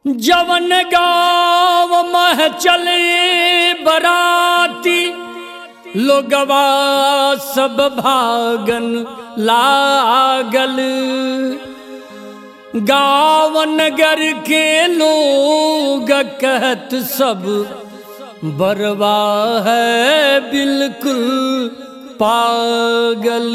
जवन गाँव मह चले बराती लोगवा सब भागन लागल गाँव नगर के लोग कहत सब बरवा है बिल्कुल पागल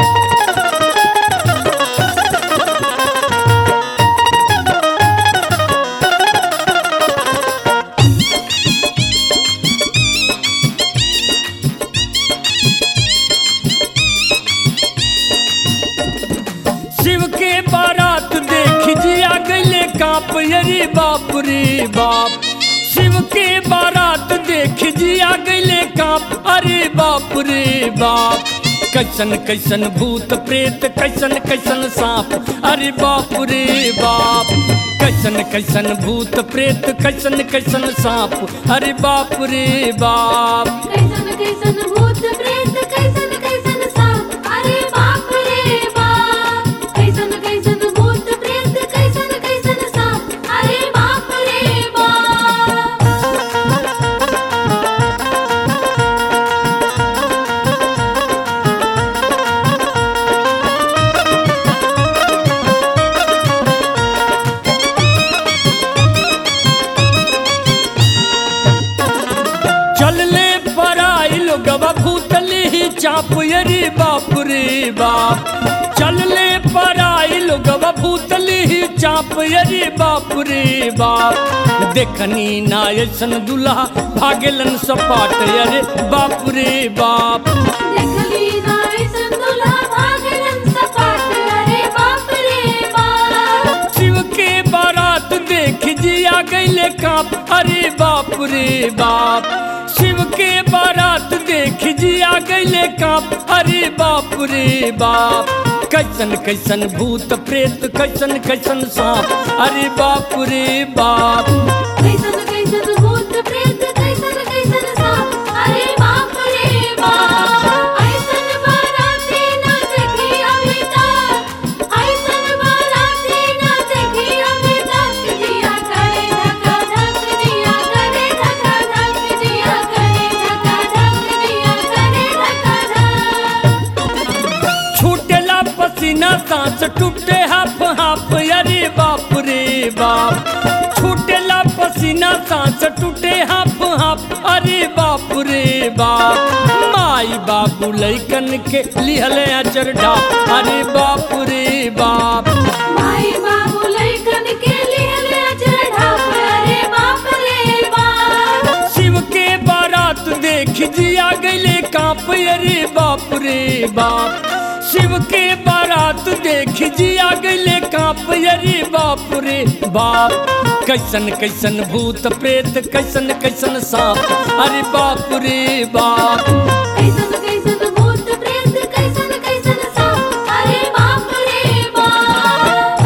शिव के बारात देख जिया गले काप अरे बाप रे बाप शिव के बारात देख जिया गले काप अरे बाप रे बाप कैसन कैसन भूत प्रेत कैसन कैसन सांप अरे बाप रे बाप कैसन कैसन भूत प्रेत कैसन कैसन सांप अरे बाप रे बाप कैसन कैसन भूत प्रेत कैसन कैसन सांप अरे बाप रे बाप कैसन कैसन भूत प्रेत कैसन कैसन सांप अरे बाप रे बाप चलले पराई लोगवा भूतली ही चाप अरे बाप रे बाप चलले पराई लोगवा भूतली ही चाप अरे बाप रे बाप देखनी ना ऐसन दुल्हा भागेलन सपाट अरे बाप रे बाप देखली नाय संतुला भागलन सपाट अरे बाप रे बाप शिव के बारात देख जिया गईले काप अरे बाप रे बाप शिव के बारात देख जिया गईले काप अरे बाप रे बाप कैसन कैसन भूत प्रेत कैसन कैसन सांप अरे बाप रे बाप कैसन कैसन भूत प्रेत कैसन कैसन सांप अरे बाप रे बाप ऐसन बाराती ना देखी अभी तक ऐसन बाराती ना देखी अभी तक जिया करे धक्का धक जिया करे धक्का धक जिया करे धक्का धक जिया करे धक्का धक छूटेला पसीना सांस टूटे हाफ हाफ अरे बाप रे बाप छूटेला पसीना सांस टूटे हाफ हाफ अरे बाप रे बाप माई बाबू लैकन के लिहले अचर ढाप अरे बाप रे बाप माई बाबू लैकन के लिए ले चढ़ा अरे बाप रे बाप शिव के बारात देख जिया गले कांप अरे बाप रे बाप शिव के बारात देख जिया गले कांप अरे बाप रे बाप कैसन कैसन भूत प्रेत कैसन कैसन सांप अरे बाप रे बाप कैसन कैसन भूत प्रेत कैसन कैसन सांप अरे बाप रे बाप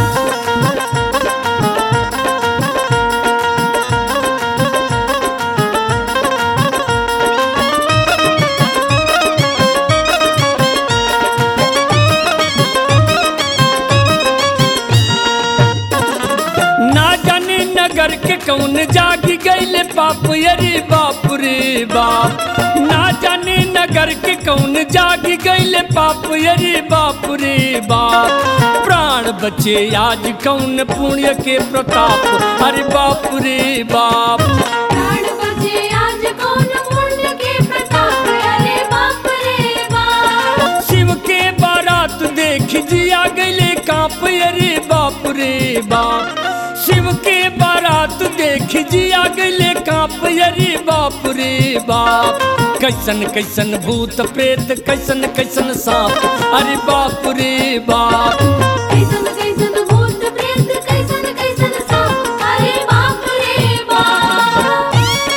ना जाने नगर के कौन जागी गईले पाप अरे बाप रे बाप ना जाने नगर के कौन जागी गईले पाप अरे बाप रे बाप प्राण बचे आज कौन पुण्य के प्रताप अरे बाप रे बाप प्राण बचे आज कौन पुण्य के प्रताप अरे बाप रे बाप शिव के बारात देख जिया गईले कांप अरे बाप रे बाप शिव के बारात देख जिया गईले कांप अरे बाप रे बाप कैसन कैसन भूत प्रेत कैसन कैसन सांप अरे बाप रे बाप कैसन कैसन भूत प्रेत कैसन कैसन सांप अरे बाप रे बाप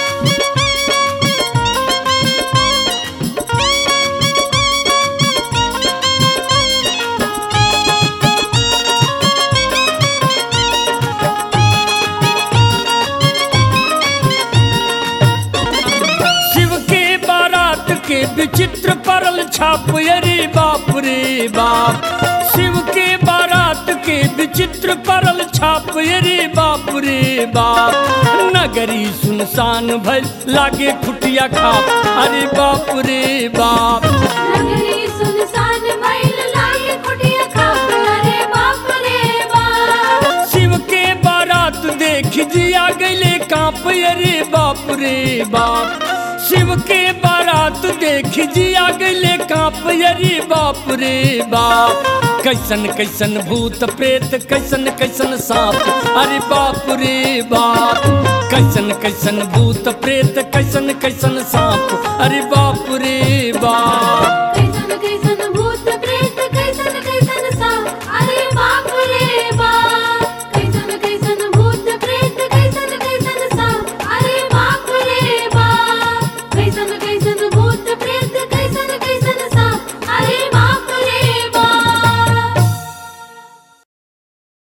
शिव के बारात के विचित्र परल छाप अरे बाप रे बाप शिव के बारात के विचित्र चित्र परल छाप रे बाप रे बाप नगरी सुनसान भइल लागे खुटिया खाप अरे बाप रे बाप नगरी सुनसान भइल लागे कुटिया खाप अरे बाप रे बाप शिव के बारात देख जिया गले कांप अरे बाप रे बाप शिव के बारात देख जिया गले कांप अरे बाप रे बाप कैसन कैसन भूत प्रेत कैसन कैसन सांप अरे बाप रे बाप कैसन कैसन भूत प्रेत कैसन कैसन सांप अरे बाप रे बाप